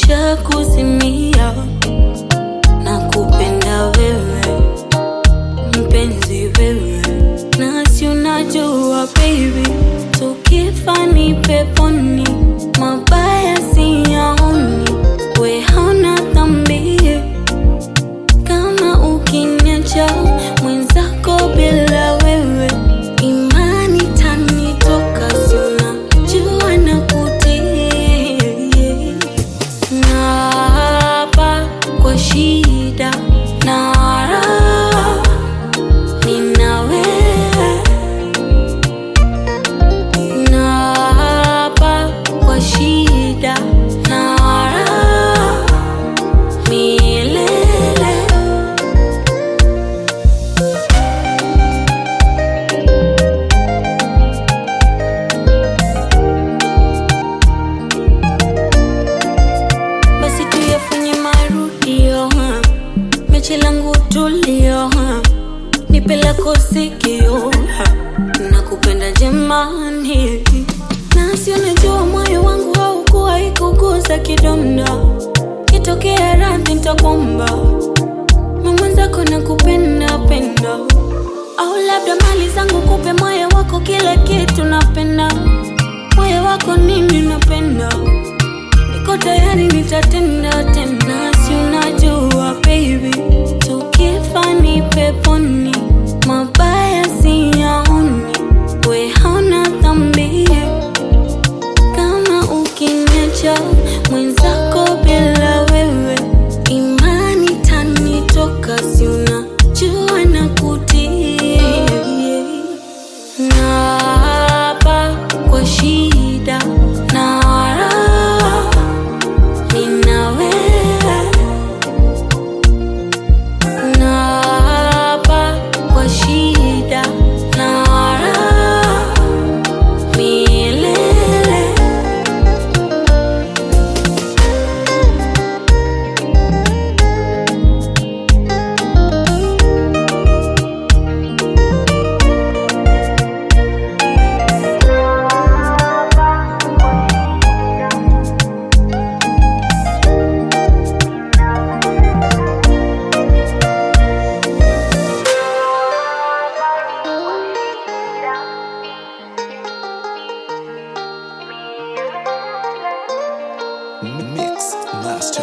nishakuzimia na kupenda wewe mpenzi wewe, nasi unajua baby, tukifa ni peponi, mabaya siyaoni, we hauna dhambi kama ukiniacha mwenzako bila wewe, imani tanitoka, si unajua na kutii Naapa kwa shida na raha, nina wewe. Naapa kwa shida na raha, milele. basi tuyafanye marudio ha. mechi langu tulio ha. nipe lako sikio ha. nakupenda jemani nasi unajua moyo wangu haukuwa ikuguza kidonda kitokea radhi ntakwamba mamwenzako nakupenda penda au labda mali zangu kupe moyo wako kila kitu napenda moyo wako nini napenda niko tayari nitatenda tena, si unajua baby, tukifa ni peponi, mabaya siyaoni, we hauna dhambi kama ukiniacha mwenzako bila wewe, imani tanitoka, si unajua na kutii Naapa kwa shida na raha, nina wewe. Naapa kwa shida na raha, milele. Mix Master.